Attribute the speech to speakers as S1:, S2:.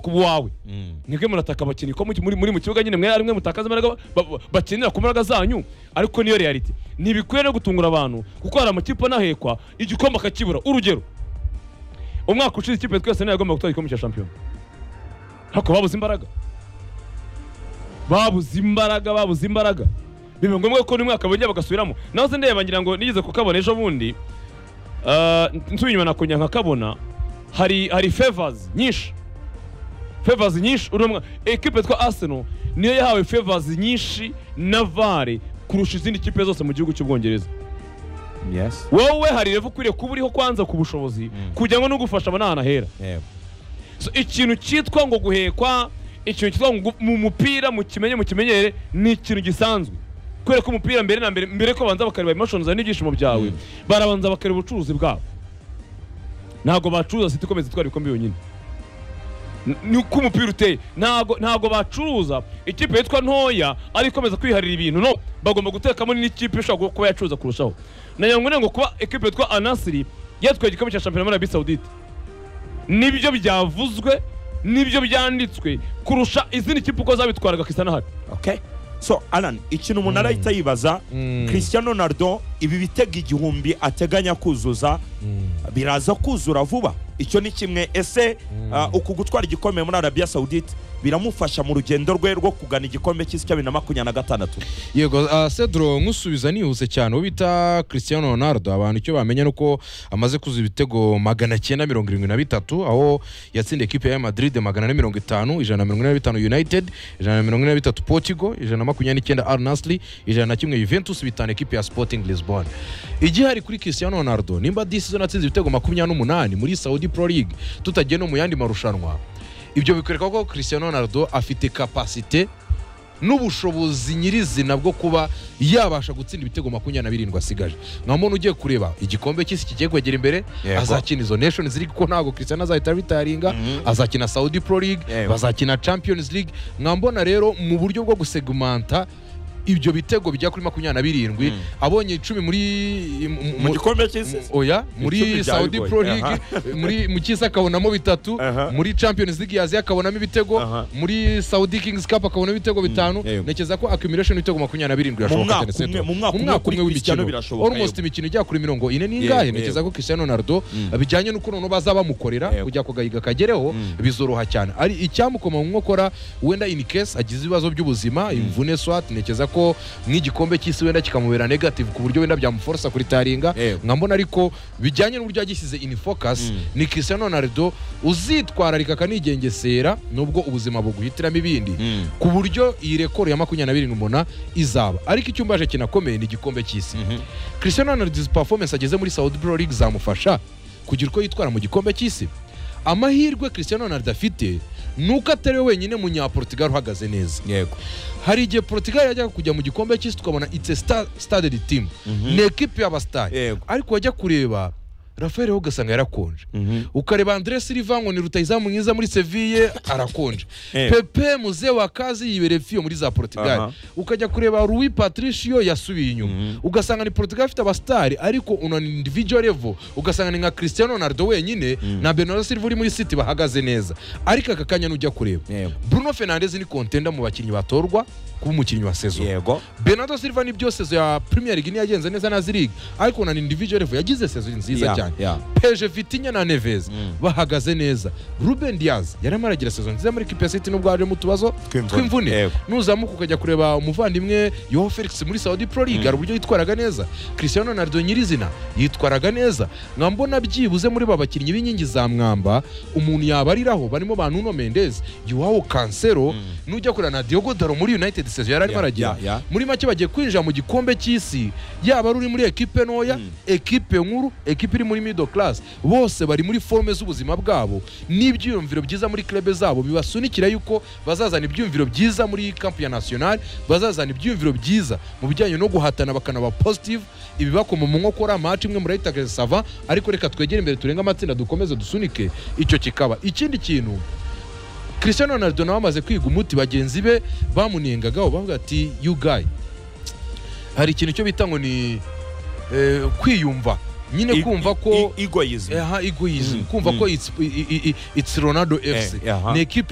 S1: ku wawe mwebwe murataka abakinnyi ko muri muri mu kibuga nyine mwe arimwe mutakaza imbaraga ba- bakinira ku mbaraga zanyu ariko niyo reality ntibikwiye no gutungura abantu kuko hari amakipe anahekwa igikombe akakibura urugero umwaka ushize ikipe twese niyo yagombaga gutwara igikombe cya shampiyona ariko babuze imbaraga babuze imbaraga babuze imbaraga biba ngombwa ko n'umwaka bongera bagasubiramo naho se ndeba ngira ngo nigeze kukabona ejo bundi ah, nsubiye inyuma nakongera nkakabona hari hari favors nyinshi favors nyinshi uriya mwa- ekipe yitwa arsenal niyo yahawe favors nyinshi na vare kurusha izindi kipe zose mu gihugu cy'ubwongereza
S2: Yes.
S1: wowe hari revu ukwiriye kuba uriho kwanza ku bushobozi kugira ngo n'ugufasha abone ahantu ahera
S2: Yego.
S1: So, ikintu cyitwa ngo guhekwa ikintu cyitwa ngo gu- mu mupira mu kimenye mu kimenyere ni ikintu gisanzwe kubera ko umupira mbere na mbere mbere ko babanza bakareba emotions zawe n'ibyishimo byawe barabanza bakareba ubucuruzi bwabo ntabwo bacuruza siti ikomeza itwara ibikombe yonyine N- ni uko umupira uteye ntabwo ntabwo bacuruza ikipe yitwa ntoya ari ikomeza kwiharira ibintu no bagomba gutekamo n'ikipe ishobora kuba yacuruza kurushaho nagira ngo ngo kuba ikipe yitwa anasiri yatwaye igikombe cya shampiyona muri arabi sawudite nibyo byavuzwe nibyo byanditswe kurusha izindi kipe uko zabitwaraga kisa n'ahari
S3: okay so alan ikintu umuntu arahita yibaza christian ronaldo ibi bitego igihumbi ateganya kuzuza biraza kuzura vuba icyo ni kimwe ese uh, uku gutwara igikombe muri arabia saudite biramufasha mu rugendo rwe rwo kugana igikombe cy'isi cya bibiri na makumyabiri na gatandatu
S2: yego ah, cedro nkusubiza nihuse cyane uwo bita christian ronaldo abantu icyo bamenya ni uko amaze kuza ibitego magana cyenda mirongo irindwi na bitatu aho yatsindiye ekipe ya madrid magana ane mirongo itanu ijana na mirongo ine na bitanu united ijana na mirongo ine na bitatu portugal ijana na makumyabiri n'icyenda al nasri ijana na kimwe juventus bitanu ekipe ya sporting lisbon igihari kuri christian ronaldo nimba disi zo natsinze ibitego makumyabiri n'umunani muri saudi pro league tutagiye no mu yandi marushanwa ibyo bikwereka ko christian ronaldo afite kapasite n'ubushobozi nyirizina bwo kuba yabasha gutsinda ibitego makumyabiri na birindwi asigaje nka muntu ugiye kureba igikombe cy'isi kigiye kwegera imbere
S3: Yego.
S2: azakina izo nations league kuko ntabwo christian azahita ritaringa
S3: Mhm.
S2: azakina saudi pro league
S3: Yego.
S2: bazakina champions league mwambona rero mu buryo bwo gusegumanta ibyo bitego bijya kuri makumyabiri na birindwi abonye icumi muri mu-
S3: mu
S2: mu-
S3: gikombe cy'isi
S2: oya
S3: Icumi
S2: muri
S3: bya
S2: saudi
S3: Uruguay.
S2: pro league muri mu cyisi akabonamo bitatu
S3: Aha.
S2: muri champions league yaziye akabonamo ibitego
S3: Aha.
S2: muri saudi kings cup akabonamo ibitego bitanu
S3: yego.
S2: ntekereza ko accumulation y'ibitego makumyabiri na birindwi
S3: Mu mwaka
S2: irashoboka
S3: umwe- mu mwaka umwe kuri Cristiano birashoboka,
S2: almost
S3: yego.
S2: imikino ijya kuri mirongo ine n'ingahe
S3: Yego,
S2: ntekereza ko christian ronaldo bijyanye n'uko noneho baza bamukorera
S3: Yego.
S2: kujya kugahiga akageraho bizoroha cyane ari icyamukoma mu nkokora wenda in case agize ibibazo by'ubuzima imvune swat ntekereza ko nk'igikombe cy'isi wenda kikamubera negative ku buryo wenda byamuforosa kuritaringa
S3: Yego.
S2: nkambona ariko bijyanye n'uburyo yagishyize in focus ni Cristiano Ronaldo uzitwararika akanigengesera nubwo ubuzima buguhitiramo ibindi ku buryo iyi rekoro ya makumyabiri na birindwi mbona izaba ariko icyo umbaje kinakomeye ni igikombe cy'isi Cristiano Ronaldo izi performance ageze muri Saudi Pro League zamufasha kugira uko yitwara mu gikombe cy'isi amahirwe Cristiano Ronaldo afite ni uko atari we wenyine munyaportugal uhagaze neza
S3: yego
S2: hari igihe portugal yajyaga kujya mu gikombe cy'isi tukabona it's a star, started team ni ekipe y'abasitari
S3: Yego.
S2: ariko wajya kureba rafael ho ugasanga yarakonje ukareba andre silva ngo ni rutayizamu mwiza muri seville arakonje
S3: Eh.
S2: pepe muze wa kazi yibereye fiyo muri za portugal
S3: Aha.
S2: ukajya kureba louis patricio yasubiye inyuma ugasanga ni portugal ifite abasitari ariko una ni individual level ugasanga ni nka cristiano ronaldo wenyine na bernardo silva uri muri city bahagaze neza ariko aka kanya nujya kureba
S3: Yego.
S2: bruno fernandez ni contender mu bakinnyi batorwa kuba umukinnyi wa saison
S3: yego
S2: bernardo silva ni byo sezo ya premier league ntiyagenze neza na zirigi ariko na ni individual level yagize sezo nziza
S3: Yeah,
S2: cyane
S3: yeah.
S2: peje vitinya na neves bahagaze neza ruben diaz yarimo aragira sezo nziza muri kipe ya city nubwo hajemo utubazo
S3: Tw'imvune.
S2: tw'imvune
S3: Yego.
S2: nuzamuka ukajya kureba umuvandimwe yoho felix muri saudi pro league hari uburyo yitwaraga neza christian ronaldo nyirizina yitwaraga neza nkambona byibuze muri ba bakinnyi b'inkingi za mwamba umuntu yabariraho barimo ba nuno mendez yowawo kansero nujya kureba na diogo daro muri united sezo yari arimo
S3: Yeah,
S2: aragira
S3: yeah, yeah.
S2: muri make bagiye kwinjira mu gikombe cy'isi yaba ari uri muri ekipe ntoya ekipe nkuru ekipe iri muri middle class bose bari muri forme z'ubuzima bwabo n'ibyiyumviro byiza muri club zabo bibasunikira yuko bazazana ibyiyumviro byiza muri camp ya national bazazana ibyiyumviro byiza mu bijyanye no guhatana bakanaba positive ibibakoma mu nkokora match imwe murayita sava ariko reka twegere imbere turenge amatsinda dukomeze dusunike icyo kikaba ikindi kintu christian ronaldo nawe amaze kwiga umuti bagenzi be bamunengagaho bavuga ati you guy hari ikintu cyo bita ngo ni eh, kwiyumva nyine kumva ko
S3: egoism
S2: aha egoism
S3: Mm,
S2: kumva
S3: mm.
S2: ko it's, i- i- i- it's ronaldo fc
S3: Eh, aha.
S2: ni ekipe